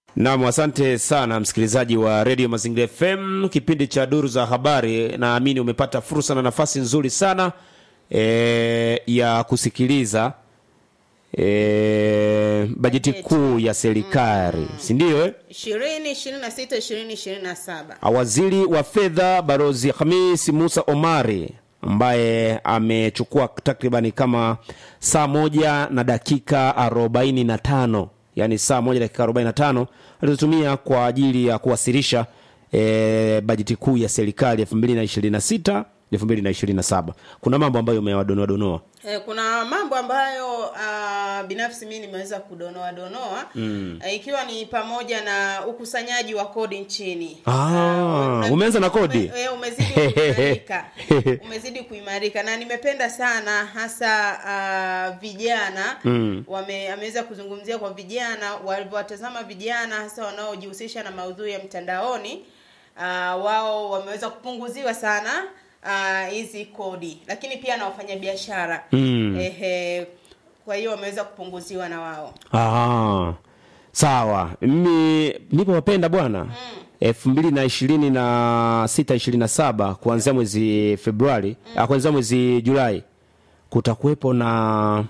Nam, asante sana msikilizaji wa redio Mazingira FM, kipindi cha duru za habari. Naamini umepata fursa na nafasi nzuri sana e, ya kusikiliza e, bajeti kuu ya serikali, si ndio eh? ishirini ishirini na sita ishirini ishirini na saba Waziri wa fedha Barozi Hamis Musa Omari ambaye amechukua takribani kama saa moja na dakika arobaini na tano yaani saa moja dakika arobaini na tano alizotumia kwa ajili ya kuwasilisha e, bajeti kuu ya serikali elfu mbili na ishirini na sita elfu mbili na ishirini na saba kuna mambo ambayo umewadonoa donoa Eh, kuna mambo ambayo uh, binafsi mimi nimeweza kudonoa donoa mm. uh, ikiwa ni pamoja na ukusanyaji wa kodi nchini. Ah, una- umeanza na kodi? Ume, eh, umezidi kuimarika. umezidi kuimarika na nimependa sana hasa uh, vijana mm. wame ameweza kuzungumzia kwa vijana walivyowatazama vijana hasa wanaojihusisha na maudhui ya mtandaoni uh, wao wameweza kupunguziwa sana ah, hizi kodi lakini pia na wafanyabiashara Mm. ehe kwa hiyo wameweza kupunguziwa na wao Ah, sawa. Mimi nipo wapenda bwana elfu mbili na ishirini na sita ishirini na saba kuanzia mwezi Februari ah, kuanzia mwezi Julai kutakuwepo na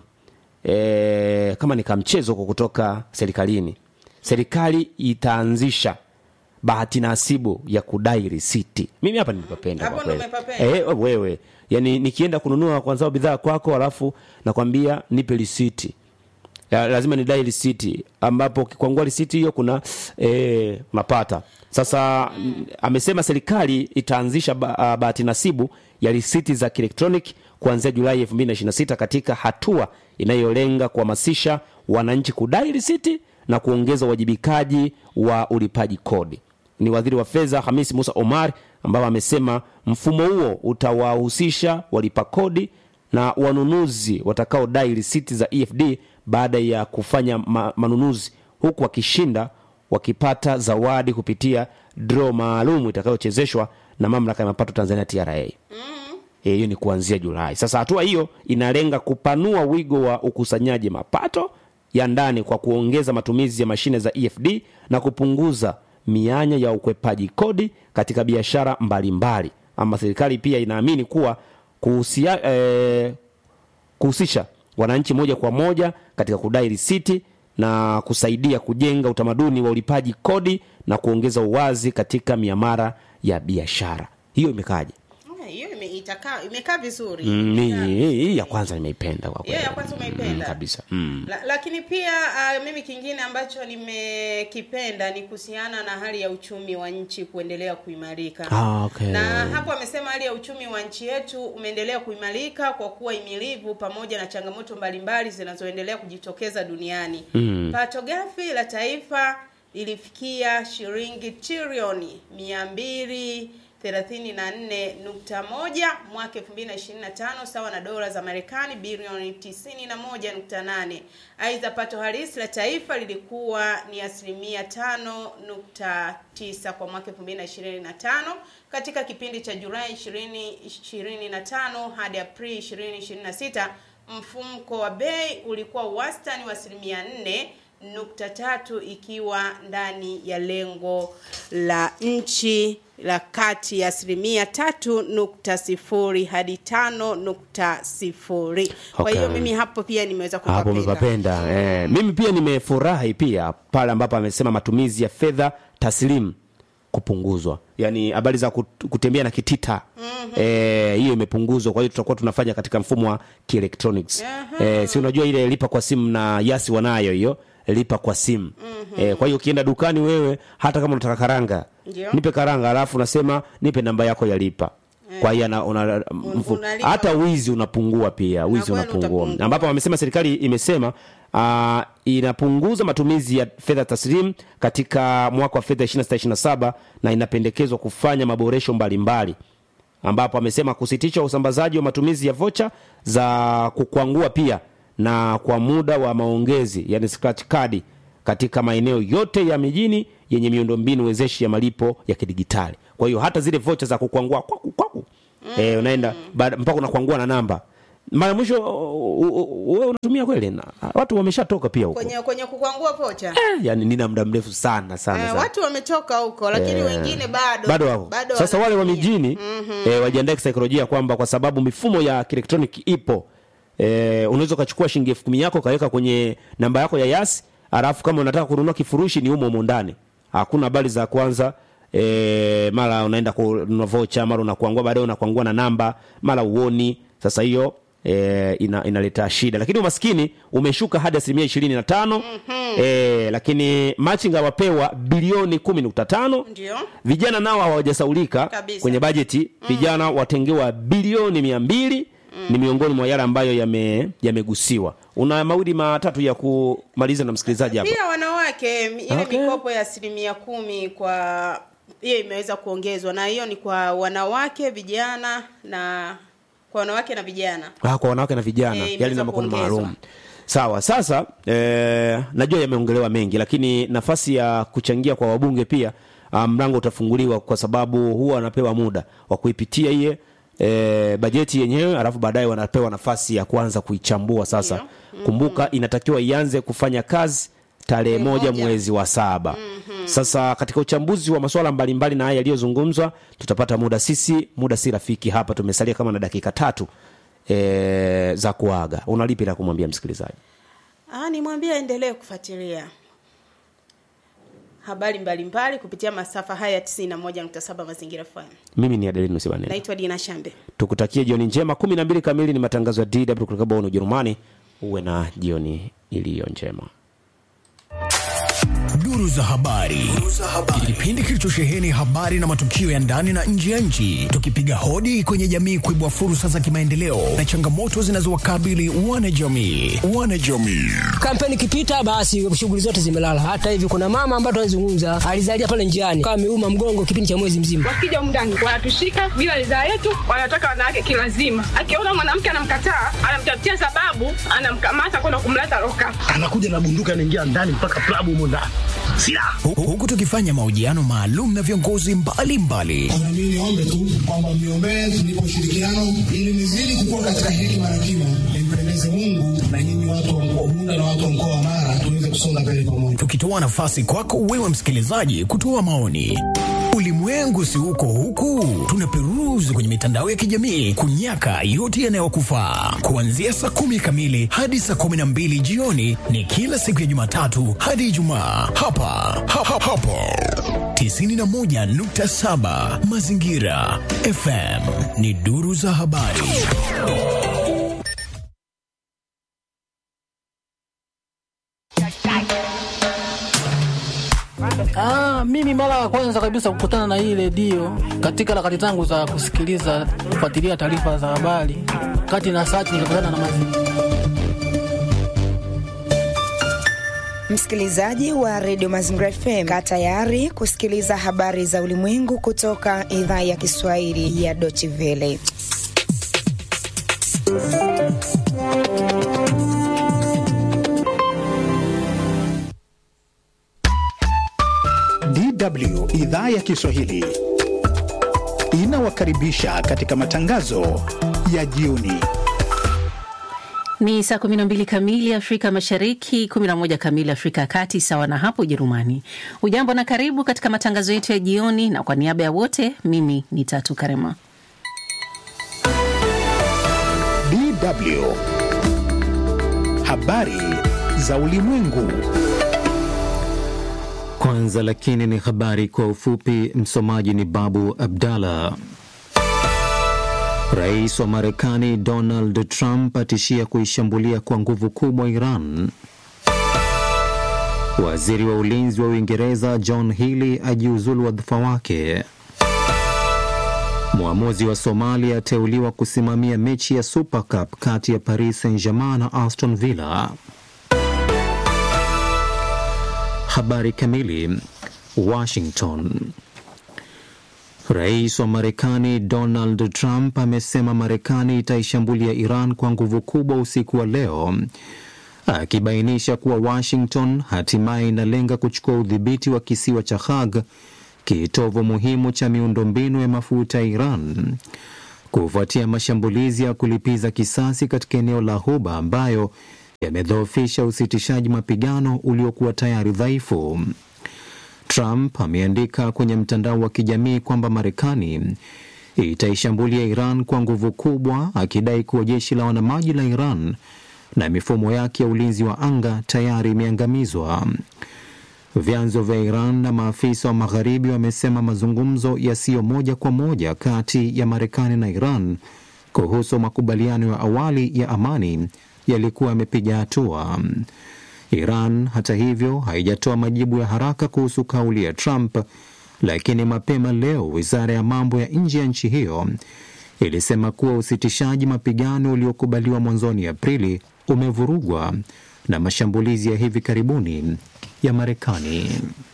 e, kama ni kamchezo kwa kutoka serikalini. Serikali itaanzisha bahati nasibu ya kudai risiti. Mimi hapa nimepapenda Hapo kwa ndo kweli. umepapenda? Eh, wewe yani nikienda kununua kwanza bidhaa kwako alafu nakwambia nipe risiti ya, lazima nidai risiti ambapo ukikwangua risiti hiyo kuna e, mapata sasa mm. amesema serikali itaanzisha ba, ah, bahati nasibu ya risiti za kielektroniki kuanzia julai 2026 katika hatua inayolenga kuhamasisha wananchi kudai risiti na kuongeza uwajibikaji wa ulipaji kodi ni waziri wa fedha Hamisi Musa Omar ambaye amesema mfumo huo utawahusisha walipa kodi na wanunuzi watakaodai risiti za EFD baada ya kufanya ma manunuzi huku wakishinda wakipata zawadi kupitia draw maalum itakayochezeshwa na mamlaka ya mapato Tanzania TRA. Eh, hiyo ni kuanzia Julai. Sasa hatua hiyo inalenga kupanua wigo wa ukusanyaji mapato ya ndani kwa kuongeza matumizi ya mashine za EFD na kupunguza mianya ya ukwepaji kodi katika biashara mbalimbali. Ama serikali pia inaamini kuwa kuhusia, eh, kuhusisha wananchi moja kwa moja katika kudai risiti na kusaidia kujenga utamaduni wa ulipaji kodi na kuongeza uwazi katika miamara ya biashara. Hiyo imekaaje? Eh, hiyo ime- itakaa imekaa vizuri Mm, Imekaa hii hii ya kwanza nimeipenda kwa hiyo kweli. ya kwanza umeipenda Mm, kabisa. Mm. La, lakini pia uh, mimi kingine ambacho nimekipenda ni kuhusiana na hali ya uchumi wa nchi kuendelea kuimarika Ah, okay. na hapo amesema hali ya uchumi wa nchi yetu umeendelea kuimarika kwa kuwa imilivu pamoja na changamoto mbalimbali zinazoendelea kujitokeza duniani Mm. pato ghafi la taifa lilifikia shilingi trilioni mia mbili 34.1 mwaka 2025 sawa na dola za Marekani bilioni 91.8. Aidha, pato halisi la taifa lilikuwa ni asilimia 5.9 kwa mwaka 2025 katika kipindi cha Julai 2025 hadi Aprili 2026. Mfumko wa bei ulikuwa wastani wa asilimia 4 nukta tatu ikiwa ndani ya lengo la nchi la kati ya asilimia tatu nukta sifuri hadi tano nukta sifuri kwa Okay. hiyo mimi hapo pia nimeweza hapo kupapenda umepapenda eh, mimi pia nimefurahi pia pale ambapo amesema matumizi ya fedha taslimu kupunguzwa yaani habari za kut- kutembea na kitita eh, hiyo imepunguzwa kwa hiyo tutakuwa tunafanya katika mfumo wa kielektroniki eh, si unajua ile lipa kwa simu na yasi wanayo hiyo lipa kwa simu eh, kwa hiyo ukienda dukani wewe hata kama unataka karanga Ndio. nipe karanga alafu unasema nipe namba yako ya lipa kwa hiyo ana- una, mfu- unalipa. hata wizi unapungua pia wizi kweli unapungua utapungua. ambapo wamesema serikali imesema uh, inapunguza matumizi ya fedha taslim katika mwaka wa fedha 26 na inapendekezwa kufanya maboresho mbalimbali ambapo amesema kusitisha usambazaji wa matumizi ya vocha za kukwangua pia na kwa muda wa maongezi yani scratch card katika maeneo yote ya mijini yenye miundombinu wezeshi ya malipo ya kidigitali kwa hiyo hata zile vocha za kukwangua kwaku kwaku eh, unaenda baada- mpaka unakwangua na namba mara mwisho u- u- wewe unatumia kweli na watu wameshatoka pia huko kwenye kwenye kukwangua pocha Eh, yani nina muda mrefu sana sana, Eh, sana. watu wametoka huko lakini Eh, wengine bado bado wako bado sasa wale wa wanatumia. mijini eh, wajiandae kisaikolojia kwamba kwa sababu mifumo ya kielektroniki ipo eh, unaweza ukachukua shilingi elfu kumi yako ukaweka kwenye namba yako ya yasi alafu kama unataka kununua kifurushi ni umo umo ndani hakuna habari za kwanza e, mara unaenda kununua vocha mara unakuangua baadaye unakuangua na namba mara uoni sasa hiyo e, ina, inaleta shida lakini umaskini umeshuka hadi asilimia ishirini na tano e, lakini machinga wapewa bilioni kumi nukta tano ndio vijana nao hawajasaulika Kabisa. kwenye bajeti vijana watengewa bilioni mia mbili ni miongoni mwa yale ambayo yame- yamegusiwa una mawili matatu ya kumaliza na msikilizaji hapa pia wanawake m- ile Okay. mikopo ya asilimia kumi kwa hiyo imeweza kuongezwa na hiyo ni kwa wanawake vijana na kwa wanawake na vijana ah, kwa wanawake na vijana Eh, yale imeweza na makundi kuongezwa. maalum sawa sasa eh, najua yameongelewa mengi lakini nafasi ya kuchangia kwa wabunge pia ah, mlango utafunguliwa kwa sababu huwa wanapewa muda wa kuipitia iye E, bajeti yenyewe alafu baadaye wanapewa nafasi ya kuanza kuichambua sasa kumbuka inatakiwa ianze kufanya kazi tarehe Tarehe moja moja. mwezi wa saba sasa katika uchambuzi wa masuala mbalimbali na haya yaliyozungumzwa tutapata muda sisi muda si rafiki hapa tumesalia kama na dakika tatu e, za kuaga unalipi la kumwambia msikilizaji Ah, nimwambie aendelee kufuatilia habari mbalimbali kupitia masafa haya ya 91.7 Mazingira FM. mimi ni adelinus Banene. Naitwa Dina Shambe. tukutakie jioni njema kumi na mbili kamili ni matangazo ya dw kutoka Bonn ujerumani uwe na jioni iliyo njema Duru za habari. Kipindi kilichosheheni habari na matukio ya ndani na nje ya nchi, tukipiga hodi kwenye jamii kuibua fursa za kimaendeleo na changamoto zinazowakabili wanajamii. Wanajamii. kampeni ikipita basi shughuli zote zimelala. Hata hivi kuna mama ambaye tunazungumza alizalia pale njiani kama ameuma mgongo kipindi cha mwezi mzima. wakija humu ndani wanatushika bila ridhaa yetu, wanataka wanawake kilazima. Akiona mwanamke anamkataa, anamtafutia sababu, anamkamata kwenda kumleta loka. anakuja na bunduki anaingia ndani mpaka klabu humo ndani silaha Hu- Huku tukifanya mahojiano maalum na viongozi mbalimbali na mimi niombe tu kwamba mniombee tunipe ushirikiano ili nizidi kukua katika hekima na kima, nimpendeze Mungu na nyinyi watu wa mkoa Bunda na watu wa mkoa wa Mara tuweze kusonga mbele pamoja. tukitoa nafasi kwako wewe msikilizaji kutoa maoni. Ulimwengu si uko huku, tunaperuzi kwenye mitandao ya kijamii kunyaka yote yanayokufaa. Kuanzia saa kumi kamili hadi saa kumi na mbili jioni ni kila siku ya Jumatatu hadi Ijumaa hapa ha, ha, hapo 91.7 Mazingira FM ni duru za habari. Ah, mimi mara ya kwanza kabisa kukutana na hii redio katika harakati zangu za kusikiliza kufuatilia taarifa za habari, kati na search nikakutana na mazingira Msikilizaji wa redio Mazingira FM, kaa tayari kusikiliza habari za ulimwengu kutoka idhaa ya Kiswahili ya Deutsche Welle. DW idhaa ya Kiswahili inawakaribisha katika matangazo ya jioni. Ni saa 12 kamili Afrika Mashariki, 11 kamili Afrika ya Kati, sawa na hapo Ujerumani. Ujambo na karibu katika matangazo yetu ya jioni, na kwa niaba ya wote, mimi ni Tatu Karema. DW habari za ulimwengu. Kwanza lakini ni habari kwa ufupi. Msomaji ni Babu Abdallah. Rais wa Marekani Donald Trump atishia kuishambulia kwa nguvu kubwa Iran. Waziri wa ulinzi wa Uingereza John Healey ajiuzulu wadhifa wake. Mwamuzi wa Somalia ateuliwa kusimamia mechi ya Super Cup kati ya Paris Saint-Germain na Aston Villa. Habari kamili. Washington. Rais wa Marekani Donald Trump amesema Marekani itaishambulia Iran kwa nguvu kubwa usiku wa leo, akibainisha kuwa Washington hatimaye inalenga kuchukua udhibiti wa kisiwa cha Hag, kitovu muhimu cha miundombinu ya mafuta ya Iran. kufuatia mashambulizi ya kulipiza kisasi katika eneo la Ghuba ambayo yamedhoofisha usitishaji mapigano uliokuwa tayari dhaifu. Trump ameandika kwenye mtandao wa kijamii kwamba Marekani itaishambulia Iran kwa nguvu kubwa, akidai kuwa jeshi la wanamaji la Iran na mifumo yake ya ulinzi wa anga tayari imeangamizwa. Vyanzo vya Iran na maafisa wa magharibi wamesema mazungumzo yasiyo moja kwa moja kati ya Marekani na Iran kuhusu makubaliano ya awali ya amani yalikuwa yamepiga hatua. Iran hata hivyo haijatoa majibu ya haraka kuhusu kauli ya Trump, lakini mapema leo wizara ya mambo ya nje ya nchi hiyo ilisema kuwa usitishaji mapigano uliokubaliwa mwanzoni Aprili umevurugwa na mashambulizi ya hivi karibuni ya Marekani.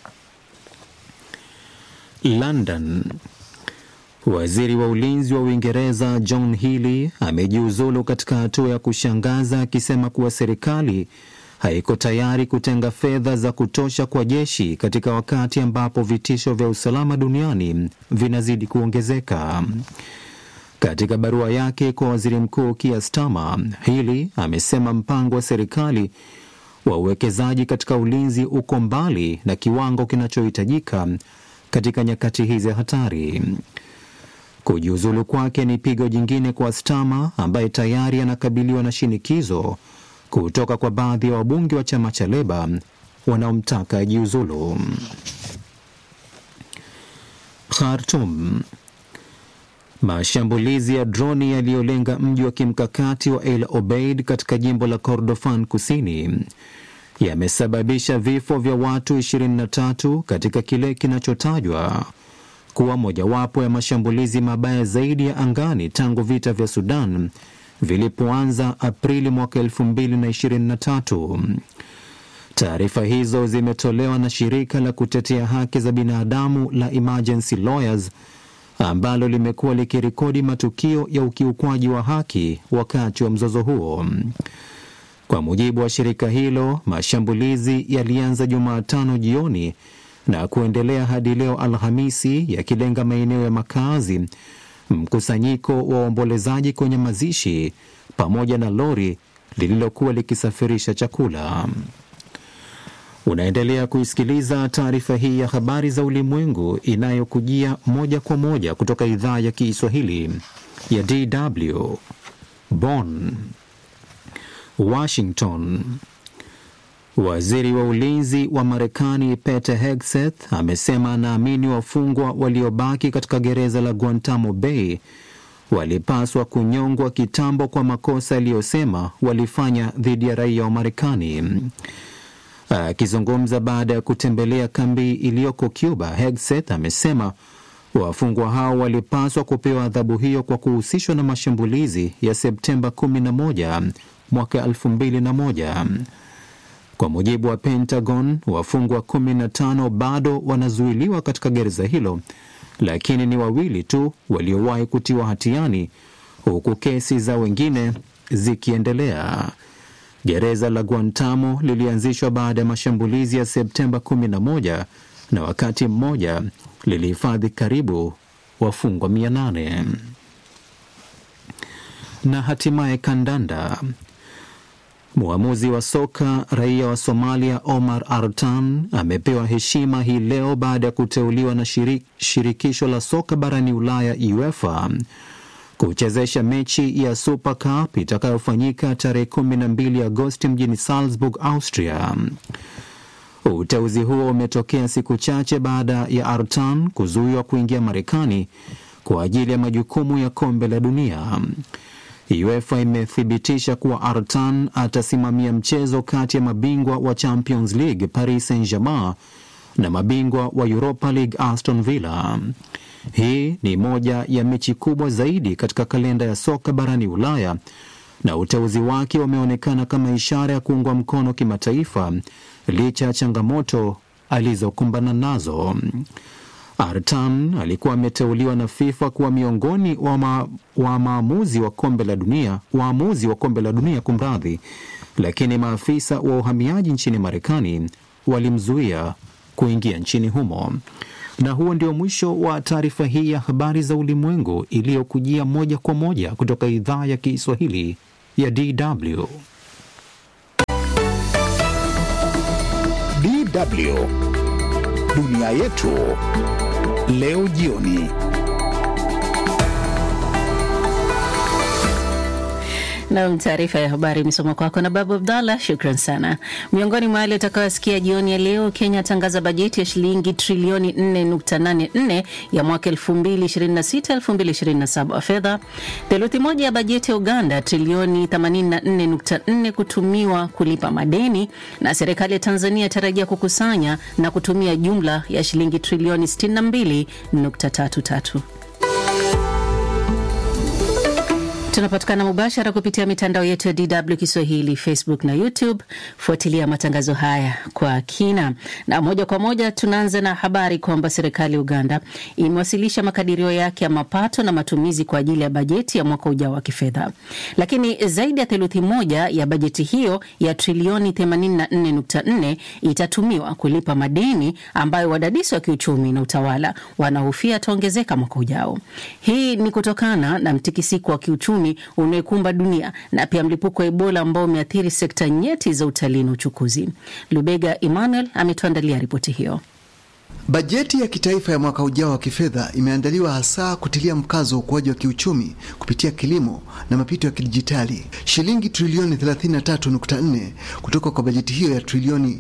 London. Waziri wa ulinzi wa Uingereza John Healey amejiuzulu katika hatua ya kushangaza akisema kuwa serikali haiko tayari kutenga fedha za kutosha kwa jeshi katika wakati ambapo vitisho vya usalama duniani vinazidi kuongezeka. Katika barua yake kwa waziri mkuu Keir Starmer, Healey amesema mpango wa serikali wa uwekezaji katika ulinzi uko mbali na kiwango kinachohitajika katika nyakati hizi hatari. Kujiuzulu kwake ni pigo jingine kwa Starmer ambaye tayari anakabiliwa na shinikizo kutoka kwa baadhi ya wabunge wa chama cha Leba wanaomtaka ajiuzulu. Khartoum. Mashambulizi ya droni yaliyolenga mji wa kimkakati wa El Obeid katika jimbo la Kordofan kusini yamesababisha vifo vya watu 23 katika kile kinachotajwa kuwa mojawapo ya mashambulizi mabaya zaidi ya angani tangu vita vya Sudan vilipoanza Aprili mwaka 2023. Taarifa hizo zimetolewa na shirika la kutetea haki za binadamu la Emergency Lawyers ambalo limekuwa likirekodi matukio ya ukiukwaji wa haki wakati wa mzozo huo. Kwa mujibu wa shirika hilo, mashambulizi yalianza Jumatano jioni na kuendelea hadi leo Alhamisi, yakilenga maeneo ya makazi, mkusanyiko wa waombolezaji kwenye mazishi, pamoja na lori lililokuwa likisafirisha chakula. Unaendelea kuisikiliza taarifa hii ya habari za ulimwengu inayokujia moja kwa moja kutoka idhaa ya Kiswahili ya DW Bonn. Washington. Waziri wa ulinzi wa Marekani Pete Hegseth amesema anaamini wafungwa waliobaki katika gereza la Guantanamo Bay walipaswa kunyongwa kitambo kwa makosa aliyosema walifanya dhidi ya raia wa Marekani. Akizungumza baada ya kutembelea kambi iliyoko Cuba, Hegseth amesema wafungwa hao walipaswa kupewa adhabu hiyo kwa kuhusishwa na mashambulizi ya Septemba 11 mwaka 2001. Kwa mujibu wa Pentagon, wafungwa 15 bado wanazuiliwa katika gereza hilo, lakini ni wawili tu waliowahi kutiwa hatiani, huku kesi za wengine zikiendelea. Gereza la Guantanamo lilianzishwa baada ya mashambulizi ya Septemba 11 na wakati mmoja lilihifadhi karibu wafungwa 800. Na hatimaye kandanda. Mwamuzi wa soka raia wa Somalia Omar Artan amepewa heshima hii leo baada ya kuteuliwa na shirik, shirikisho la soka barani Ulaya UEFA kuchezesha mechi ya Super Cup itakayofanyika tarehe 12 Agosti mjini Salzburg, Austria. Uteuzi huo umetokea siku chache baada ya Artan kuzuiwa kuingia Marekani kwa ajili ya majukumu ya kombe la dunia. UEFA imethibitisha kuwa Artan atasimamia mchezo kati ya mabingwa wa Champions League Paris Saint-Germain na mabingwa wa Europa League Aston Villa. Hii ni moja ya mechi kubwa zaidi katika kalenda ya soka barani Ulaya na uteuzi wake umeonekana kama ishara ya kuungwa mkono kimataifa licha ya changamoto alizokumbana nazo. Artan alikuwa ameteuliwa na FIFA kuwa miongoni wa, ma, wa maamuzi wa kombe la dunia waamuzi wa kombe la dunia kumradhi, lakini maafisa wa uhamiaji nchini Marekani walimzuia kuingia nchini humo. Na huo ndio mwisho wa taarifa hii ya habari za ulimwengu iliyokujia moja kwa moja kutoka idhaa ya Kiswahili ya DW. DW dunia yetu leo jioni. Nam, taarifa ya habari imesoma kwako na Babu Abdallah. Shukran sana. Miongoni mwa yale utakayosikia jioni ya leo, Kenya atangaza bajeti ya shilingi trilioni 4.84 ya mwaka 2026 2027 wa fedha. Theluthi moja ya bajeti ya Uganda trilioni 84.4 kutumiwa kulipa madeni, na serikali ya Tanzania tarajia kukusanya na kutumia jumla ya shilingi trilioni 62.33. Tunapatikana mubashara kupitia mitandao yetu ya DW Kiswahili, Facebook na YouTube. Fuatilia matangazo haya kwa kina, na moja kwa moja tunaanza na habari kwamba serikali ya Uganda imewasilisha makadirio yake ya mapato na matumizi kwa ajili ya bajeti ya mwaka ujao wa kifedha, lakini zaidi ya theluthi moja ya bajeti hiyo ya trilioni 84.4 itatumiwa kulipa madeni ambayo wadadisi wa kiuchumi na utawala wanahofia ataongezeka mwaka ujao. Hii ni kutokana na mtikisiko wa kiuchumi unaoikumba dunia na pia mlipuko wa Ebola ambao umeathiri sekta nyeti za utalii na uchukuzi. Lubega Emmanuel ametuandalia ripoti hiyo. Bajeti ya kitaifa ya mwaka ujao wa kifedha imeandaliwa hasa kutilia mkazo wa ukuaji wa kiuchumi kupitia kilimo na mapito ya kidijitali. Shilingi trilioni 33.4 kutoka kwa bajeti hiyo ya trilioni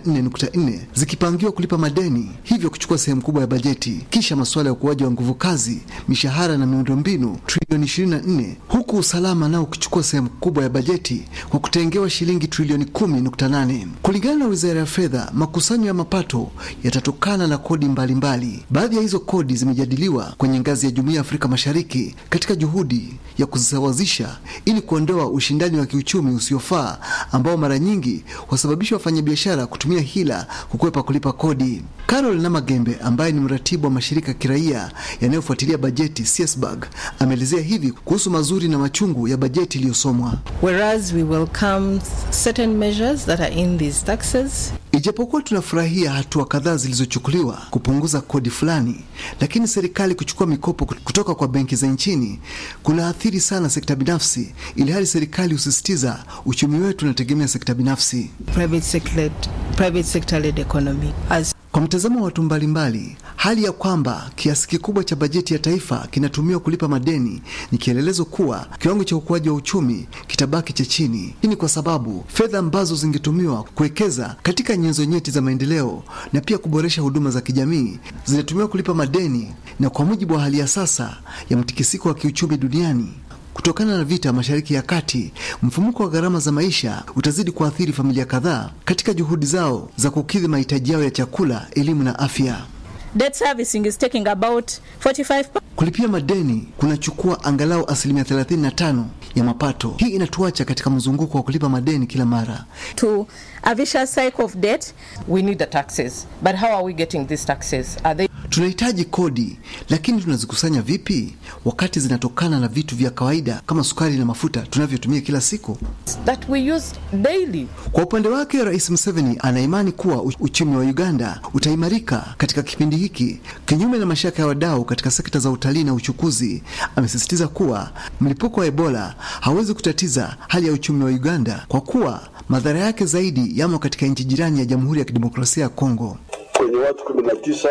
84.4 zikipangiwa kulipa madeni, hivyo kuchukua sehemu kubwa ya bajeti. Kisha masuala ya ukuaji wa nguvu kazi, mishahara na miundombinu trilioni 24, huku usalama nao ukichukua sehemu kubwa ya bajeti kwa kutengewa shilingi trilioni 10.8. Kulingana na Wizara ya Fedha, makusanyo ya mapato yatatokana na kodi mbalimbali. Baadhi ya hizo kodi zimejadiliwa kwenye ngazi ya Jumuiya ya Afrika Mashariki katika juhudi ya kuzisawazisha ili kuondoa ushindani wa kiuchumi usiofaa ambao mara nyingi wasababisha wafanyabiashara kutumia hila kukwepa kulipa kodi. Carol Namagembe ambaye ni mratibu wa mashirika ya kiraia yanayofuatilia bajeti CSBAG ameelezea hivi kuhusu mazuri na machungu ya bajeti iliyosomwa. Whereas we welcome certain measures that are in these taxes Ijapokuwa tunafurahia hatua kadhaa zilizochukuliwa kupunguza kodi fulani, lakini serikali kuchukua mikopo kutoka kwa benki za nchini kunaathiri sana sekta binafsi, ili hali serikali husisitiza uchumi wetu unategemea sekta binafsi. private sector private sector led economy as Kwa mtazamo wa watu mbalimbali, hali ya kwamba kiasi kikubwa cha bajeti ya taifa kinatumiwa kulipa madeni ni kielelezo kuwa kiwango cha ukuaji wa uchumi kitabaki cha chini. Hii ni kwa sababu fedha ambazo zingetumiwa kuwekeza katika nyenzo nyeti za maendeleo na pia kuboresha huduma za kijamii zinatumiwa kulipa madeni, na kwa mujibu wa hali ya sasa ya mtikisiko wa kiuchumi duniani Kutokana na vita Mashariki ya Kati, mfumuko wa gharama za maisha utazidi kuathiri familia kadhaa katika juhudi zao za kukidhi mahitaji yao ya chakula, elimu na afya. Debt servicing is taking about 45 Kulipia madeni kunachukua angalau asilimia 35 ya mapato. Hii inatuacha katika mzunguko wa kulipa madeni kila mara. to a vicious cycle of debt. we need the taxes but how are we getting these taxes are they Tunahitaji kodi, lakini tunazikusanya vipi wakati zinatokana na vitu vya kawaida kama sukari na mafuta tunavyotumia kila siku? that we use daily Kwa upande wake, Rais Museveni anaimani kuwa u- uchumi wa Uganda utaimarika katika kipindi hiki, kinyume na mashaka ya wadau katika sekta za utalii na uchukuzi. Amesisitiza kuwa mlipuko wa Ebola hawezi kutatiza hali ya uchumi wa Uganda kwa kuwa madhara yake zaidi yamo katika nchi jirani ya Jamhuri ya Kidemokrasia ya Kongo. kwenye watu kumi na tisa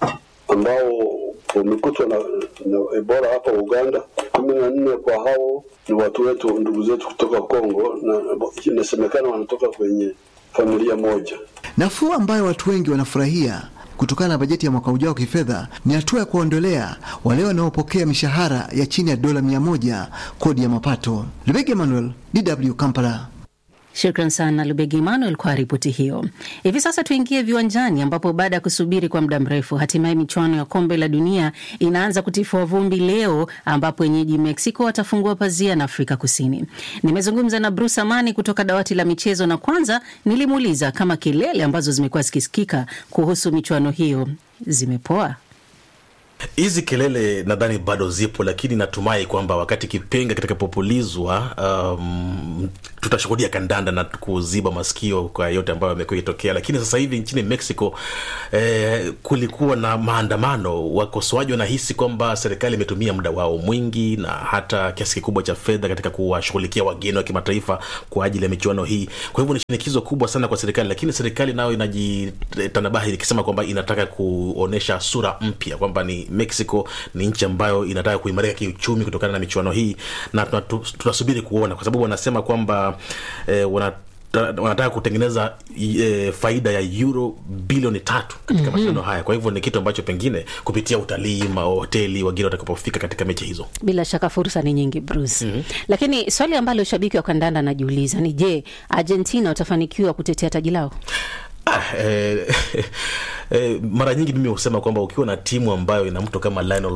ambao wamekutwa na, na Ebola hapa Uganda. kumi na nne kwa hao ni watu wetu, ndugu zetu kutoka Kongo, na inasemekana wanatoka kwenye familia moja. Nafuu ambayo watu wengi wanafurahia kutokana na bajeti ya mwaka ujao wa kifedha ni hatua ya kuondolea wale wanaopokea mishahara ya chini ya dola mia moja kodi ya mapato. Lebege Emmanuel, DW Kampala. Shukran sana Lubegi Emmanuel kwa ripoti hiyo. Hivi sasa tuingie viwanjani, ambapo baada ya kusubiri kwa muda mrefu, hatimaye michuano ya kombe la dunia inaanza kutifua vumbi leo, ambapo wenyeji Mexico watafungua pazia na Afrika Kusini. Nimezungumza na Bruce Amani kutoka dawati la michezo, na kwanza nilimuuliza kama kelele ambazo zimekuwa zikisikika kuhusu michuano hiyo zimepoa. hizi kelele nadhani bado zipo lakini natumai kwamba wakati kipenga kitakapopulizwa um, tutashuhudia kandanda na kuziba masikio kwa yote ambayo yamekuwa ikitokea lakini sasa hivi nchini mexico eh, kulikuwa na maandamano wakosoaji wanahisi kwamba serikali imetumia muda wao mwingi na hata kiasi kikubwa cha fedha katika kuwashughulikia wageni wa kimataifa kwa ajili ya michuano hii kwa hivyo ni shinikizo kubwa sana kwa serikali lakini serikali nayo inajitanabahi ikisema kwamba inataka kuonyesha sura mpya kwamba ni mexico ni nchi ambayo inataka kuimarika kiuchumi kutokana na michuano hii na tunatu- tunasubiri kuona kwa sababu wanasema kwamba eh, wana wanataka kutengeneza e, faida ya euro bilioni tatu katika Mhm. mm-hmm. mashindano haya kwa hivyo ni kitu ambacho pengine kupitia utalii mahoteli wagine watakapofika katika mechi hizo bila shaka fursa ni nyingi bruce mm-hmm. lakini swali ambalo shabiki wa kandanda anajiuliza ni je argentina watafanikiwa kutetea taji lao Ah, eh, eh, mara nyingi mimi husema kwamba ukiwa na timu ambayo ina mtu kama Lionel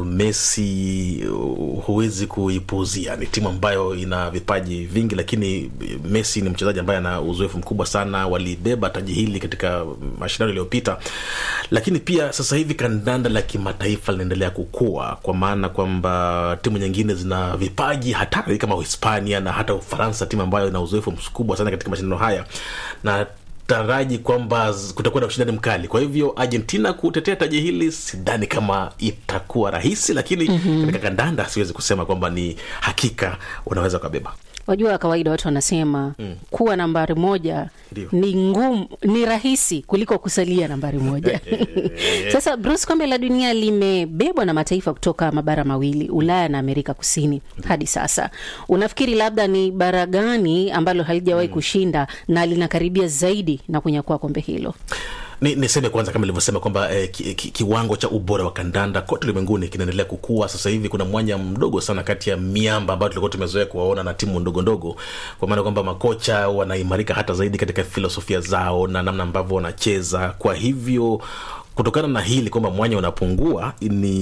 Messi uh, huwezi kuipuuzia. Ni timu ambayo ina vipaji vingi, lakini Messi ni mchezaji ambaye ana uzoefu mkubwa sana. Walibeba taji hili katika mashindano yaliyopita, lakini pia sasa hivi kandanda la kimataifa linaendelea kukua, kwa maana kwamba timu nyingine zina vipaji hatari kama Uhispania na hata Ufaransa, timu ambayo ina uzoefu mkubwa sana katika mashindano haya na taraji kwamba z- kutakuwa na ushindani mkali kwa hivyo argentina kutetea taji hili sidhani kama itakuwa rahisi lakini mm-hmm. katika kandanda siwezi kusema kwamba ni hakika unaweza ukabeba wajua kawaida watu wanasema mm. kuwa nambari moja Ndio. ni ngumu ni rahisi kuliko kusalia nambari moja sasa bruce kombe la dunia limebebwa na mataifa kutoka mabara mawili ulaya na amerika kusini hadi sasa unafikiri labda ni bara gani ambalo halijawahi mm. kushinda na linakaribia zaidi na kunyakua kombe hilo ni niseme kwanza kama ilivyosema kwamba eh, ki, ki, kiwango cha ubora wa kandanda kote ulimwenguni kinaendelea kukua sasa hivi kuna mwanya mdogo sana kati ya miamba ambayo tulikuwa tumezoea kuwaona na timu ndogo ndogo kwa maana kwamba makocha wanaimarika hata zaidi katika filosofia zao na namna ambavyo wanacheza kwa hivyo kutokana na hili kwamba mwanya unapungua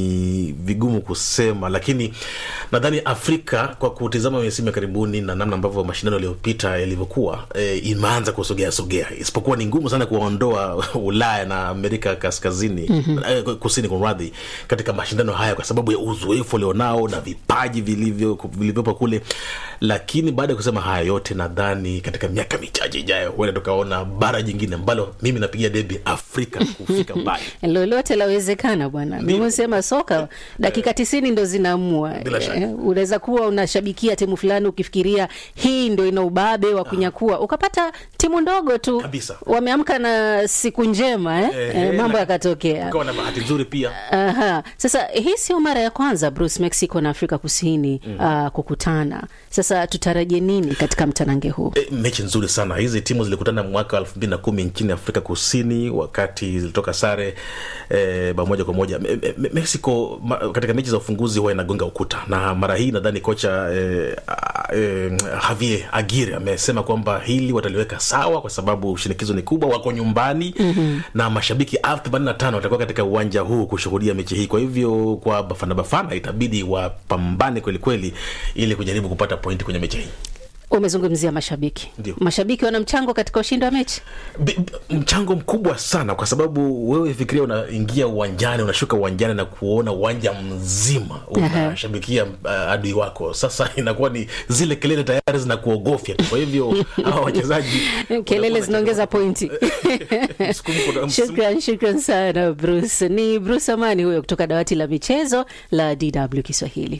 ni vigumu kusema lakini nadhani afrika kwa kutizama misimu ya karibuni na namna ambavyo mashindano yaliyopita yalivyokuwa e, imeanza kusogea sogea isipokuwa ni ngumu sana kuwaondoa ulaya na amerika kaskazini Mhm. eh, kusini kumradhi katika mashindano haya kwa sababu ya uzoefu walionao na vipaji vilivyo vilivyopo kule lakini baada ya kusema haya yote nadhani katika miaka michache ijayo huenda tukaona bara jingine ambalo mimi napigia debi afrika kufika mbali lolote lawezekana bwana nimesema soka dakika tisini ndo zinaamua Bila shaka. Eh, unaweza kuwa unashabikia timu fulani ukifikiria hii ndo ina ubabe wa kunyakua ukapata timu ndogo tu Kabisa. wameamka na siku njema eh? Eh, Eh, mambo na- yakatokea ukawa na bahati nzuri pia Aha. Sasa hii sio mara ya kwanza Bruce, Mexico na Afrika Kusini mm. uh, kukutana. Sasa tutarajie nini katika mtanange huu? E, mechi nzuri sana hizi timu zilikutana mwaka wa elfu mbili na kumi nchini afrika kusini wakati zilitoka sare e, bao moja kwa moja Me, me, mexico ma, katika mechi za ufunguzi huwa inagonga ukuta na mara hii nadhani kocha e, a- e, javier agire amesema kwamba hili wataliweka sawa kwa sababu shinikizo ni kubwa wako nyumbani Mhm. na mashabiki elfu themanini na tano watakuwa katika uwanja huu kushuhudia mechi hii kwa hivyo kwa bafana bafana itabidi wapambane kwelikweli ili kujaribu kupata pointi kwenye mechi hii Umezungumzia mashabiki. Ndio. Mashabiki wana mchango katika ushindi wa mechi? B- b- mchango mkubwa sana kwa sababu wewe fikiria unaingia uwanjani unashuka uwanjani na kuona uwanja mzima unashabikia uh, adui wako sasa inakuwa ni zile kelele tayari zinakuogofya tu kwa hivyo hawa wachezaji Kelele zinaongeza pointi. Shukran, shukran sana Bruce. Ni Bruce Amani huyo kutoka dawati la michezo la DW Kiswahili.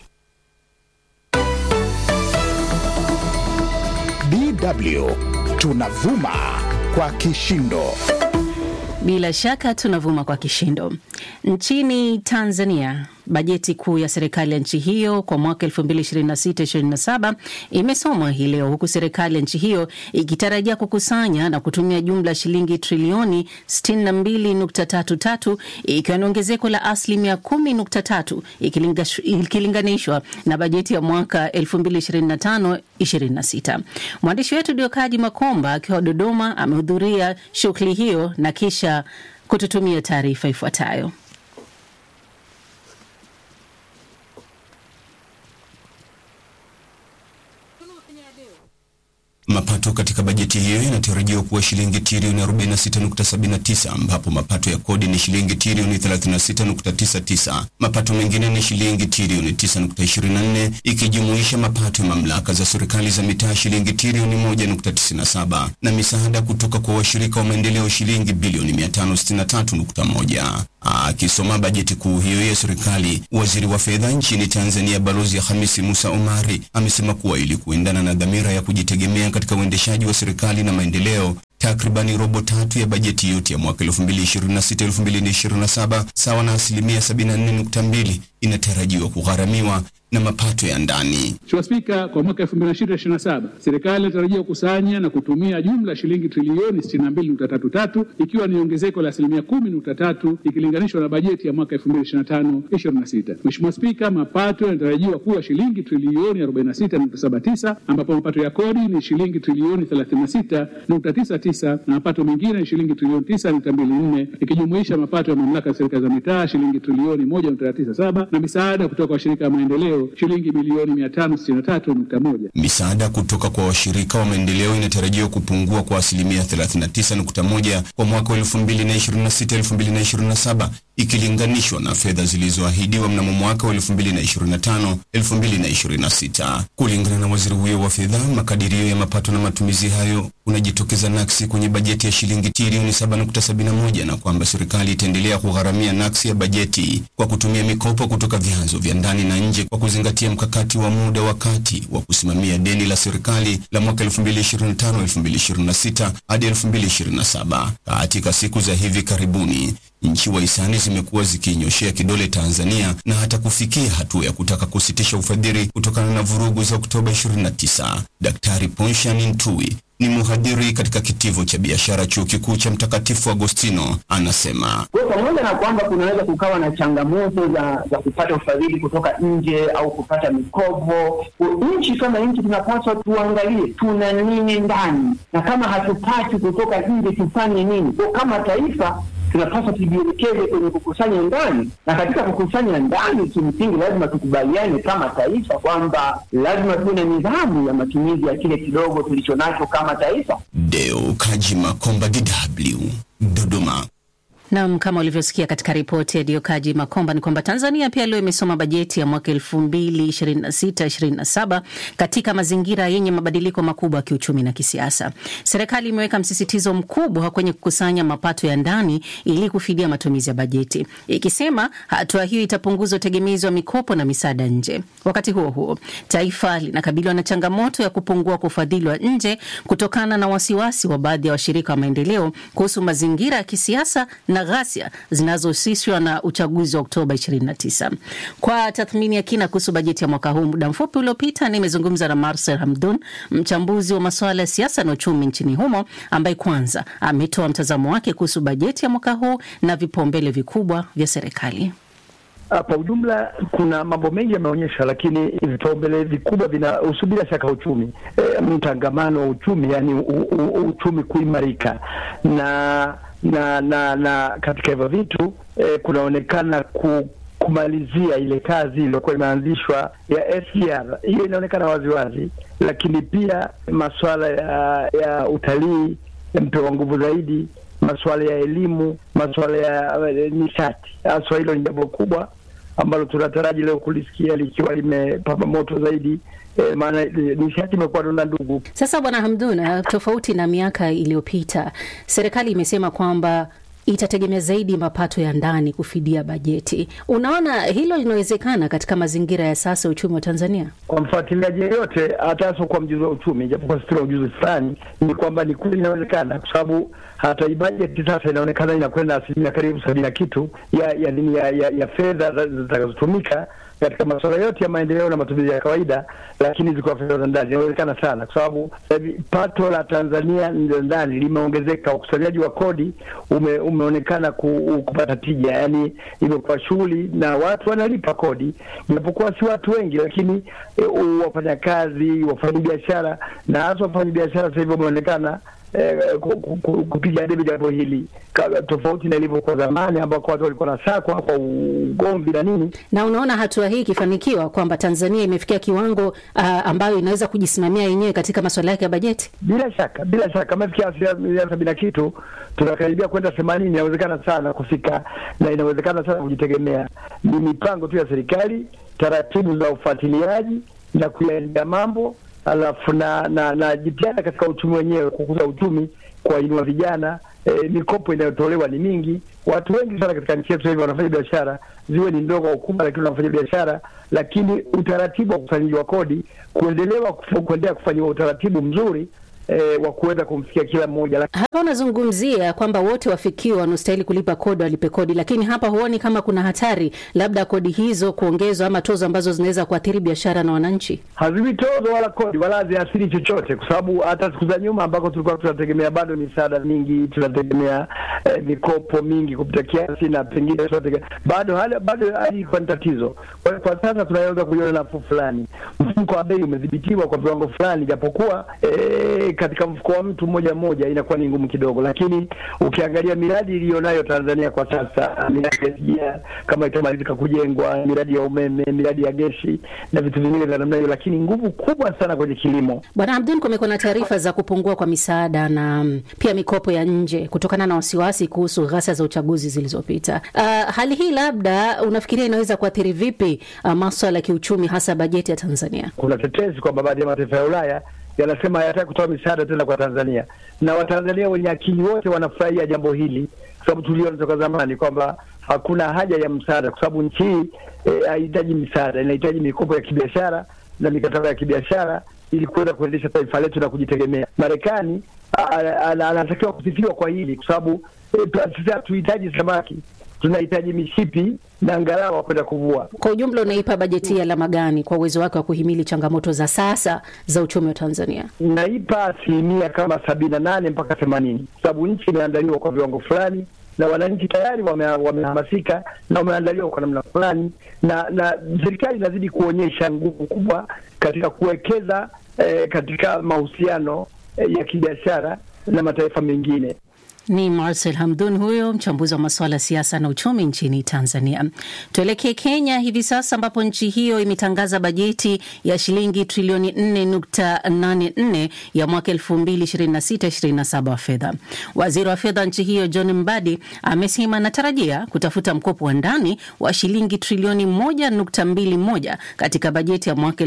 DW tunavuma kwa kishindo. Bila shaka tunavuma kwa kishindo. Nchini Tanzania, bajeti kuu ya serikali ya nchi hiyo kwa mwaka 2026-2027 imesomwa hii leo, huku serikali ya nchi hiyo ikitarajia kukusanya na kutumia jumla ya shilingi trilioni 62.33 ikiwa ni ongezeko la asilimia 10.3 ikilingash- ikilinganishwa na bajeti ya mwaka 2025-26. Mwandishi wetu Diokaji Makomba akiwa Dodoma amehudhuria shughuli hiyo na kisha kututumia taarifa ifuatayo. Mapato katika bajeti bajeti hiyo inatarajiwa kuwa shilingi trilioni 46.79 ambapo mapato ya kodi ni shilingi trilioni 36.99, mapato mengine ni shilingi trilioni 9.24 ikijumuisha mapato ya mamlaka za serikali za mitaa shilingi trilioni 1.97 na misaada kutoka kwa washirika wa maendeleo shilingi bilioni 563.1. Akisoma bajeti kuu hiyo ya serikali, waziri wa fedha nchini Tanzania Balozi Hamisi Musa Omari amesema kuwa ili kuendana na dhamira ya kujitegemea katika uendeshaji wa serikali na maendeleo, takribani robo tatu ya bajeti yote ya mwaka 2026-2027 sawa na asilimia 74.2 inatarajiwa kugharamiwa na mapato ya ndani. Mheshimiwa Spika, kwa mwaka 2026/2027 serikali inatarajia kukusanya na kutumia jumla ya shilingi trilioni 62.33 ikiwa ni ongezeko la asilimia 10.3 ikilinganishwa na bajeti ya mwaka 2025/2026. Mheshimiwa Spika, mapato yanatarajiwa kuwa shilingi trilioni 46.79 ambapo mapato ya kodi ni shilingi trilioni 36.99 na mapato mengine ni shilingi trilioni 9.24 ikijumuisha mapato ya mamlaka ya serikali za mitaa shilingi trilioni 1.97 na misaada kutoka kwa washirika wa maendeleo shilingi milioni 563.1. Misaada kutoka kwa washirika wa maendeleo inatarajiwa kupungua kwa asilimia 39.1 kwa mwaka wa 2026-2027 ikilinganishwa na fedha zilizoahidiwa mnamo mwaka wa 2025-2026. Kulingana na waziri huyo wa fedha, makadirio ya mapato na matumizi hayo unajitokeza naksi kwenye bajeti ya shilingi trilioni 7.71 na kwamba serikali itaendelea kugharamia naksi ya bajeti kwa kutumia mikopo kutoka vyanzo vya ndani na nje kwa kuzingatia mkakati wa muda wa kati wa kusimamia deni la serikali la mwaka 2025-2026 hadi 2027. Katika siku za hivi karibuni nchi wahisani zimekuwa zikiinyoshea kidole Tanzania na hata kufikia hatua ya kutaka kusitisha ufadhili kutokana na vurugu za Oktoba 29. Daktari Ponshan Ntui ni mhadhiri katika kitivo cha biashara chuo kikuu cha Mtakatifu Agostino anasema Kwa pamoja na kwamba kunaweza kukawa na changamoto za, za kupata ufadhili kutoka nje au kupata mikopo, nchi kama nchi tunapaswa tuangalie tuna nini ndani, na kama hatupati kutoka nje tufanye nini? Kwa kama taifa tunapaswa tujielekeze kwenye kukusanya ndani, na katika kukusanya ndani, kimsingi lazima tukubaliane kama taifa kwamba lazima tuwe na nidhamu ya matumizi ya kile kidogo tulicho nacho kama taifa. Deo Kaji Makomba, DW, Dodoma. Nam, kama ulivyosikia katika ripoti ya Diokaji Makomba ni kwamba Tanzania pia leo imesoma bajeti ya mwaka elfu mbili ishirini na sita ishirini na saba katika mazingira yenye mabadiliko makubwa ya kiuchumi na kisiasa. Serikali imeweka msisitizo mkubwa kwenye kukusanya mapato ya ndani ili kufidia matumizi ya bajeti, ikisema hatua hiyo itapunguza utegemezi wa mikopo na misaada nje. Wakati huo huo, taifa linakabiliwa na changamoto ya kupungua kwa ufadhili wa nje kutokana na wasiwasi wa baadhi ya washirika wa maendeleo kuhusu mazingira ya kisiasa na ghasia zinazohusishwa na uchaguzi wa Oktoba 29. Kwa tathmini ya kina kuhusu bajeti ya mwaka huu, muda mfupi uliopita nimezungumza na Marcel Hamdun, mchambuzi wa masuala ya siasa na uchumi nchini humo, ambaye kwanza ametoa mtazamo wake kuhusu bajeti ya mwaka huu na vipaumbele vikubwa vya serikali. Kwa ujumla kuna mambo mengi yameonyesha, lakini vipaumbele vikubwa vinahusu bila shaka uchumi, e, mtangamano wa uchumi, yani u, u, uchumi kuimarika na na na na katika hivyo vitu eh, kunaonekana ku, kumalizia ile kazi iliyokuwa imeanzishwa ya SGR. Hiyo inaonekana waziwazi, lakini pia masuala ya ya utalii yamepewa nguvu zaidi, masuala ya elimu, masuala ya uh, nishati. Haswa hilo ni jambo kubwa ambalo tunataraji leo kulisikia likiwa limepamba moto zaidi. E, maana nishati imekuwa donda ndugu. Sasa Bwana Hamdun, tofauti na miaka iliyopita, serikali imesema kwamba itategemea zaidi mapato ya ndani kufidia bajeti. Unaona hilo linawezekana katika mazingira ya sasa uchumi wa Tanzania? Kwa mfuatiliaji yeyote, hata hasa kwa mjuzi wa uchumi, japokuwa sisi tuna ujuzi fulani, ni kwamba ni kweli inawezekana, kwa sababu hata hii bajeti sasa inaonekana inakwenda asilimia karibu sabini na kitu ya ya nini ya, ya, ya fedha zitakazotumika katika masuala yote ya maendeleo na matumizi ya kawaida, lakini ziko fedha za ndani. Inawezekana sana kwa sababu pato la Tanzania ndani limeongezeka, ukusanyaji wa kodi ume, umeonekana ku, kupata tija, yani imekuwa shughuli na watu wanalipa kodi, japokuwa si watu wengi, lakini e, wafanyakazi, wafanyabiashara na hasa wafanyabiashara sasa hivi wameonekana eh, ku- ku- ku- kupiga debe jambo hili Ka- tofauti na ilivyokuwa zamani ambako watu walikuwa nasakwa kwa ugomvi na nini. Na unaona hatua hii ikifanikiwa kwamba Tanzania imefikia kiwango uh, ambayo inaweza kujisimamia yenyewe katika masuala yake ya bajeti. Bila shaka, bila shaka, mafikia asilimia sabini na kitu, tunakaribia kwenda themanini. Inawezekana sana kufika na inawezekana sana kujitegemea. Ni mipango tu ya serikali, taratibu za ufuatiliaji na kuyaendea mambo, alafu na na, na jitihada katika uchumi wenyewe, kukuza uchumi, kuwainua vijana. E, mikopo inayotolewa ni mingi. Watu wengi sana katika nchi yetu hivi wanafanya biashara, ziwe ni ndogo au kubwa, lakini wanafanya biashara, lakini utaratibu wa ukusanyaji wa kodi kuendelewa kufu- kuendelea kufanyiwa utaratibu mzuri eh, wa kuweza kumfikia kila mmoja. Laki- Hapa unazungumzia kwamba wote wafikiwa wanaostahili kulipa kodi walipe kodi, lakini hapa huoni kama kuna hatari labda kodi hizo kuongezwa ama tozo ambazo zinaweza kuathiri biashara na wananchi? Haziwi tozo wala kodi wala haziathiri chochote, kwa sababu hata siku za nyuma ambako tulikuwa tunategemea bado misaada mingi, tunategemea eh, mikopo mingi kupita kiasi, na pengine tunategemea bado hali bado hali ilikuwa ni tatizo. Kwa hiyo kwa sasa tunaweza kuiona nafuu fulani, mfumko wa bei umedhibitiwa kwa viwango fulani, japokuwa eh, katika mfuko wa mtu mmoja mmoja inakuwa ni ngumu kidogo, lakini ukiangalia miradi iliyonayo Tanzania kwa sasa, miradi ya SGR kama itamalizika kujengwa, miradi ya umeme, miradi ya gesi na vitu vingine vya namna hiyo, lakini nguvu kubwa sana kwenye kilimo. Bwana Abdul, kumekuwa na taarifa za kupungua kwa misaada na mm, pia mikopo ya nje kutokana na wasiwasi kuhusu ghasia za uchaguzi zilizopita. Uh, hali hii labda unafikiria inaweza kuathiri vipi uh, maswala ya kiuchumi hasa bajeti ya Tanzania? Kuna tetesi kwamba baadhi ya mataifa ya Ulaya yanasema hayataki kutoa misaada tena kwa Tanzania, na Watanzania wenye akili wote wanafurahia jambo hili, kwa sababu tuliona toka zamani kwamba hakuna haja ya msaada, kwa sababu nchi hii eh, haihitaji misaada, inahitaji mikopo ya kibiashara na mikataba ya kibiashara ili kuweza kuendesha taifa letu na kujitegemea. Marekani a- a- a- anatakiwa kusifiwa kwa hili, kwa sababu eh, tu- sisi hatuhitaji samaki, tunahitaji mishipi na ngalawa kwenda kuvua. Kwa ujumla, unaipa bajeti hii alama gani kwa uwezo wake wa kuhimili changamoto za sasa za uchumi wa Tanzania? naipa asilimia kama sabini na nane mpaka themanini kwa sababu nchi imeandaliwa kwa viwango fulani na wananchi tayari wame- wamehamasika na wameandaliwa kwa namna fulani, na na serikali inazidi kuonyesha nguvu kubwa katika kuwekeza eh, katika mahusiano eh, ya kibiashara na mataifa mengine. Ni Marcel Hamdun huyo mchambuzi wa masuala ya siasa na uchumi nchini Tanzania. Tuelekee Kenya hivi sasa, ambapo nchi hiyo imetangaza bajeti ya shilingi trilioni 4.84 ya mwaka 2026/27 wa fedha. Waziri wa fedha nchi hiyo John Mbadi amesema anatarajia kutafuta mkopo wa ndani wa shilingi trilioni 1.21 katika bajeti ya mwaka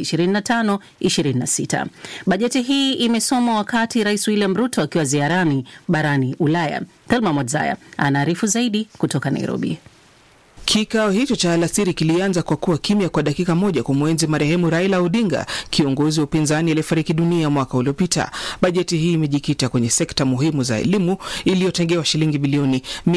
2025/26. Bajeti hii imesomwa wakati Rais William Ruto akiwa ziarani barani Ulaya. Thelma Mwadzaya anaarifu zaidi kutoka Nairobi. Kikao hicho cha alasiri kilianza kwa kuwa kimya kwa dakika moja kumwenzi marehemu Raila Odinga, kiongozi wa upinzani aliyefariki dunia mwaka uliopita. Bajeti hii imejikita kwenye sekta muhimu za elimu iliyotengewa shilingi bilioni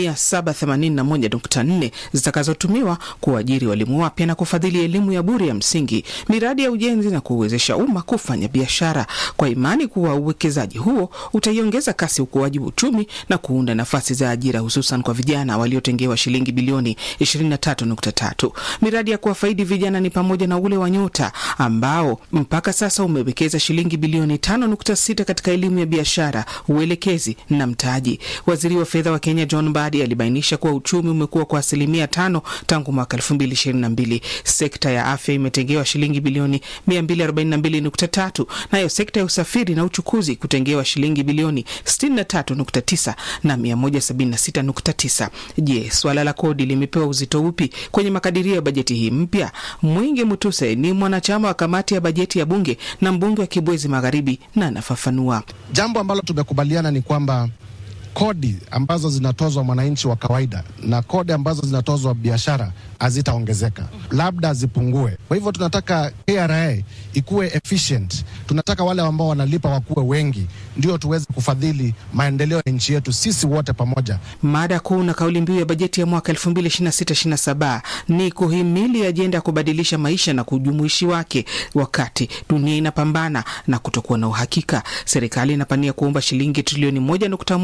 781.4 zitakazotumiwa kuajiri walimu wapya na kufadhili elimu ya bure ya msingi, miradi ya ujenzi na kuwezesha umma kufanya biashara, kwa imani kuwa uwekezaji huo utaiongeza kasi ukuaji wa uchumi na kuunda nafasi za ajira, hususan kwa vijana waliotengewa shilingi bilioni 23.3. Miradi ya kuwafaidi vijana ni pamoja na ule wa Nyota ambao mpaka sasa umewekeza shilingi bilioni 5.6 katika elimu ya biashara, uelekezi na mtaji. Waziri wa fedha wa Kenya John Mbadi alibainisha kuwa uchumi umekuwa kwa asilimia tano tangu mwaka 2022. Sekta ya afya imetengewa shilingi bilioni 242.3, nayo sekta ya usafiri na uchukuzi kutengewa shilingi bilioni 63.9 na 176.9. Je, swala la kodi limepewa uzito upi kwenye makadirio ya bajeti hii mpya? Mwingi Mutuse ni mwanachama wa kamati ya bajeti ya bunge na mbunge wa Kibwezi Magharibi, na anafafanua. Jambo ambalo tumekubaliana ni kwamba kodi ambazo zinatozwa mwananchi wa kawaida na kodi ambazo zinatozwa biashara hazitaongezeka, labda zipungue. Kwa hivyo tunataka KRA ikuwe efficient, tunataka wale ambao wanalipa wakuwe wengi, ndio tuweze kufadhili maendeleo ya nchi yetu sisi wote pamoja. Mada kuu na kauli mbiu ya bajeti ya mwaka 2026/27 ni kuhimili ajenda ya kubadilisha maisha na kujumuishi wake. Wakati dunia inapambana na kutokuwa na uhakika, serikali inapania kuomba shilingi trilioni 1.1 za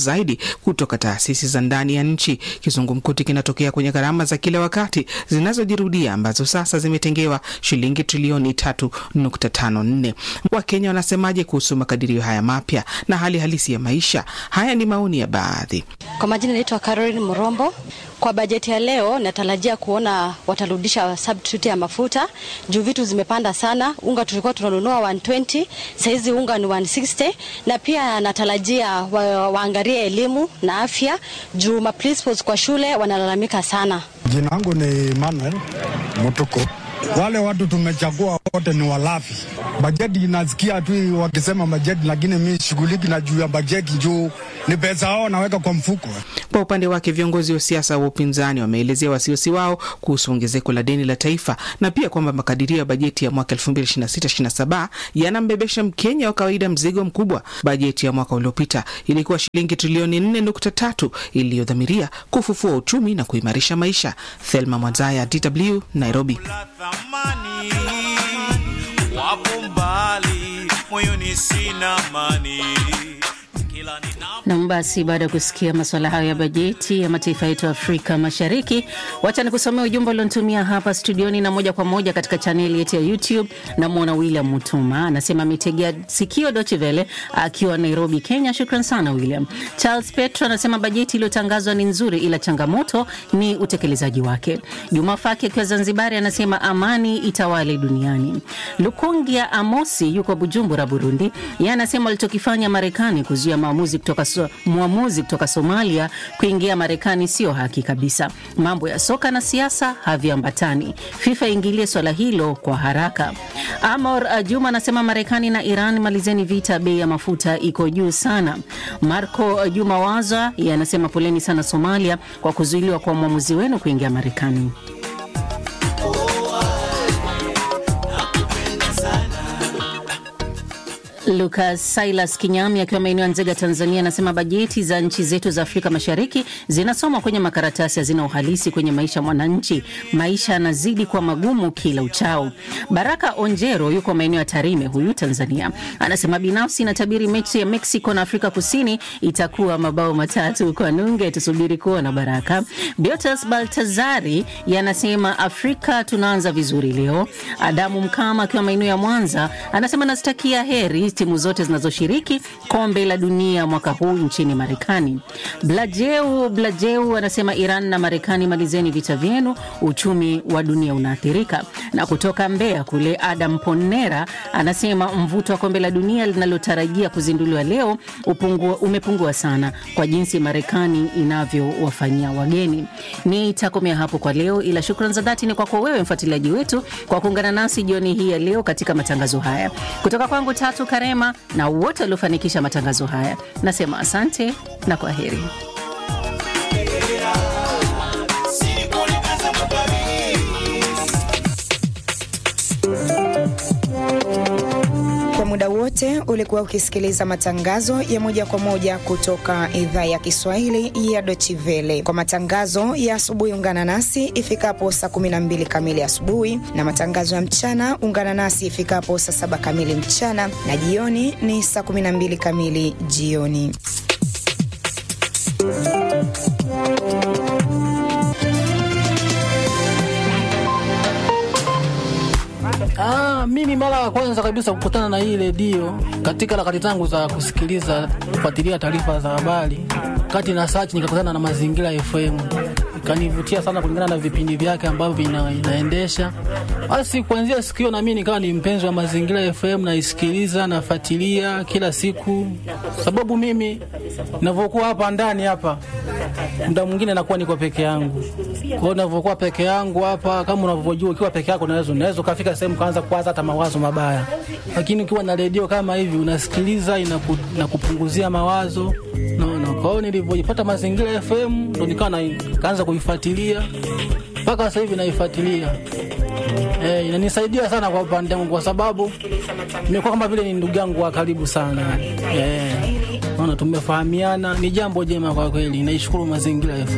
zaidi kutoka taasisi za ndani ya nchi. Kizungumkuti kinatokea kwenye gharama za kila wakati zinazojirudia ambazo sasa zimetengewa shilingi trilioni 3.54. Wakenya wanasemaje kuhusu makadirio haya mapya na hali halisi ya maisha? Haya ni maoni ya baadhi. Kwa majina naitwa Caroline Murombo. Kwa bajeti ya leo natarajia kuona watarudisha substitute ya mafuta juu vitu zimepanda sana. Unga tulikuwa tunanunua 120, saizi unga ni 160, na pia natarajia wa, waangalie elimu na afya juu ma principals kwa shule wanalalamika sana. Jina langu ni Emmanuel Mutuko. Wale watu tumechagua wote ni walafi. Bajeti inasikia tu wakisema bajeti, lakini mi shughuliki na juu ya bajeti juu ni pesa hao naweka kwa mfuko. Kwa upande wake viongozi wa siasa wa upinzani wameelezea wasiwasi wao kuhusu ongezeko la deni la taifa na pia kwamba makadirio ya bajeti ya mwaka 2026/27 yanambebesha Mkenya wa kawaida mzigo mkubwa. Bajeti ya mwaka uliopita ilikuwa shilingi trilioni 4.3 iliyodhamiria kufufua uchumi na kuimarisha maisha. Thelma Mwazaya, DW, Nairobi. wapo mbali, moyoni sina amani. Nam, basi baada ya kusikia masuala hayo ya bajeti ya mataifa yetu ya Afrika Mashariki, wacha ni kusomea ujumbe ulionitumia hapa studioni na moja kwa moja katika chaneli yetu ya YouTube. Namwona William Mutuma anasema ametegea sikio Doche Vele akiwa Nairobi, Kenya. Shukran sana William. Charles Petro anasema bajeti iliyotangazwa ni nzuri, ila changamoto ni utekelezaji wake. Juma Faki akiwa Zanzibari anasema amani itawale duniani. Lukungia Amosi yuko Bujumbura, Burundi, yeye anasema walichokifanya Marekani kuzuia maamuzi kutoka so, mwamuzi kutoka Somalia kuingia Marekani sio haki kabisa. Mambo ya soka na siasa haviambatani. FIFA ingilie swala hilo kwa haraka. Amor Juma anasema Marekani na Iran malizeni vita, bei ya mafuta iko juu sana. Marco Juma Waza yeye anasema poleni sana Somalia kwa kuzuiliwa kwa mwamuzi wenu kuingia Marekani. Lucas Silas Kinyami akiwa maeneo ya Nzega, Tanzania, anasema bajeti za nchi zetu za Afrika Mashariki zinasomwa kwenye makaratasi, hazina uhalisi kwenye maisha ya mwananchi. Maisha yanazidi kuwa magumu kila uchao. Baraka Onjero yuko maeneo ya Tarime, huyu Tanzania, anasema binafsi natabiri mechi ya Mexico na Afrika Kusini itakuwa mabao matatu kwa nunge. Tusubiri kuona. Baraka Biotas Baltazari yanasema Afrika tunaanza vizuri leo. Adamu Mkama akiwa maeneo ya Mwanza anasema nastakia heri timu zote zinazoshiriki kombe la dunia mwaka huu nchini Marekani. Blajeu Blajeu anasema Iran na Marekani, malizeni vita vyenu, uchumi wa dunia unaathirika. Na kutoka Mbeya kule, Adam Ponera anasema mvuto wa kombe la dunia linalotarajia kuzinduliwa leo upungua, umepungua sana kwa jinsi Marekani inavyowafanyia wageni. Nitakomea hapo kwa leo, ila shukrani za dhati ni kwako wewe mfuatiliaji wetu kwa kuungana nasi jioni hii ya leo katika matangazo haya kutoka kwangu Tatu Karema na wote waliofanikisha matangazo haya, nasema asante na kwa heri. Kwa muda wote ulikuwa ukisikiliza matangazo ya moja kwa moja kutoka idhaa ya Kiswahili ya Deutsche Welle. Kwa matangazo ya asubuhi, ungana nasi ifikapo saa 12 kamili asubuhi, na matangazo ya mchana ungana nasi ifikapo saa saba kamili mchana, na jioni ni saa 12 kamili jioni. Ah, mimi mara ya kwanza kabisa kukutana na hii redio katika harakati zangu za kusikiliza kufuatilia taarifa za habari, kati na search nikakutana na Mazingira FM, ikanivutia sana kulingana na vipindi vyake ambavyo ina, inaendesha. Basi kuanzia siku hiyo na mimi nikawa ni mpenzi wa Mazingira FM, naisikiliza nafuatilia kila siku, sababu mimi ninavyokuwa hapa ndani hapa muda mwingine nakuwa niko peke yangu. Kwa hiyo ninavyokuwa peke yangu hapa, kama unavyojua, ukiwa peke yako unaweza unaweza ukafika sehemu kaanza kuwaza hata mawazo mabaya, lakini ukiwa na redio kama hivi unasikiliza, inaku, inakupunguzia mawazo naona. Kwa hiyo nilivyojipata Mazingira FM ndo nikawa na- kaanza kuifuatilia mpaka sasa hivi naifuatilia. Eh, inanisaidia sana kwa upande wangu kwa sababu nimekuwa kama vile ni ndugu yangu wa karibu sana. Eh, naona tumefahamiana, ni jambo jema kwa kweli. Naishukuru Mazingira FM.